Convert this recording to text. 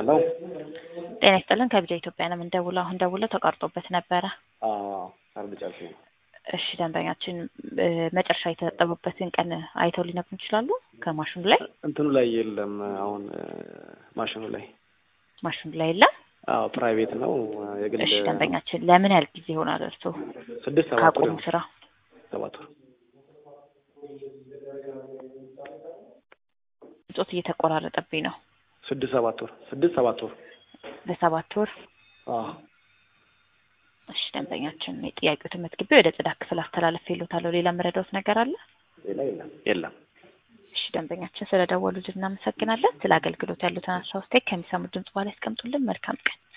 ሄሎ ጤና ይስጥልን ከቢጃ ኢትዮጵያ ነው የምንደውለው። አሁን ደውለው ተቋርጦበት ነበረ። አርብ ጨርሼ ነው። እሺ ደንበኛችን እ መጨረሻ የተጠበበትን ቀን አይተው ሊነግሩን ይችላሉ? ከማሽኑ ላይ እንትኑ ላይ የለም። አሁን እ ማሽኑ ላይ ማሽኑ ላይ የለም። አዎ ፕራይቬት ነው የግል እሺ ደንበኛችን ለምን ያህል ጊዜ ይሆናል እርስዎ ስድስት ሰባት ወር ካቆሙ ይሆናል። ስራ? ሰባት ወር ጾት እየተቆራረጠብኝ ነው። ስድስት ሰባት ወር ስድስት ሰባት ወር ለሰባት ወር አዎ እሺ ደንበኛችን የጥያቄው ተመዝግቤ ወደ ጽዳት ክፍል አስተላለፍ ይሉታለሁ። ሌላ መረዳት ነገር አለ? ሌላ የለም የለም። እሺ ደንበኛችን ስለደወሉልን እናመሰግናለን። ስለ አገልግሎት ያሉትን ሀሳብ አስተያየት ከሚሰሙት ድምጽ በኋላ ያስቀምጡልን። መልካም ቀን